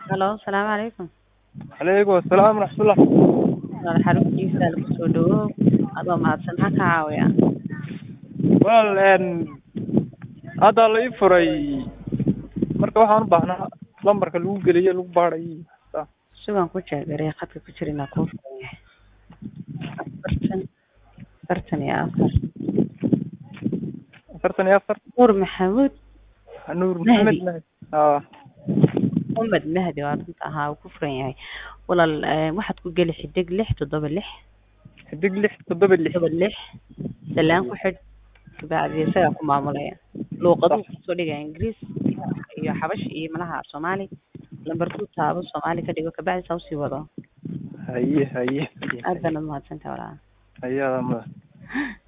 Halo, salaamu calaykum. Calaykum asalaam waraxmatullah. Walaal xaruntiisa lagu soo dhawow adoo mahadsan maxaa ka caawiyaa Walaal een hadda la ii furay marka waxaan u baahnaa lambarka lagu geliyo lagu baadhay sugan ku jeegaree khadka ku jira inaa kuu furan yahay afartan afartan iyo afar afartan iyo afar nuur maxamuud nuur Mahdi. maxamed mahdi aa Muhammad Mahdi waa runta ahaa uu ku furan yahay walaal eh, waxaad ku geli xidig lix toddoba lix xidig lix toddoba lix toddoba lix salaan ku xidh kabacdi isagaa ku maamulaya luuqaduu kusoo dhigaya ingiriis iyo xabashi iyo malaha soomaali lambarkuu taabo soomaali ka dhigo kabacdi saa usii wado haye haye haye aad baana mahadsantahay walaal haye adaa mudan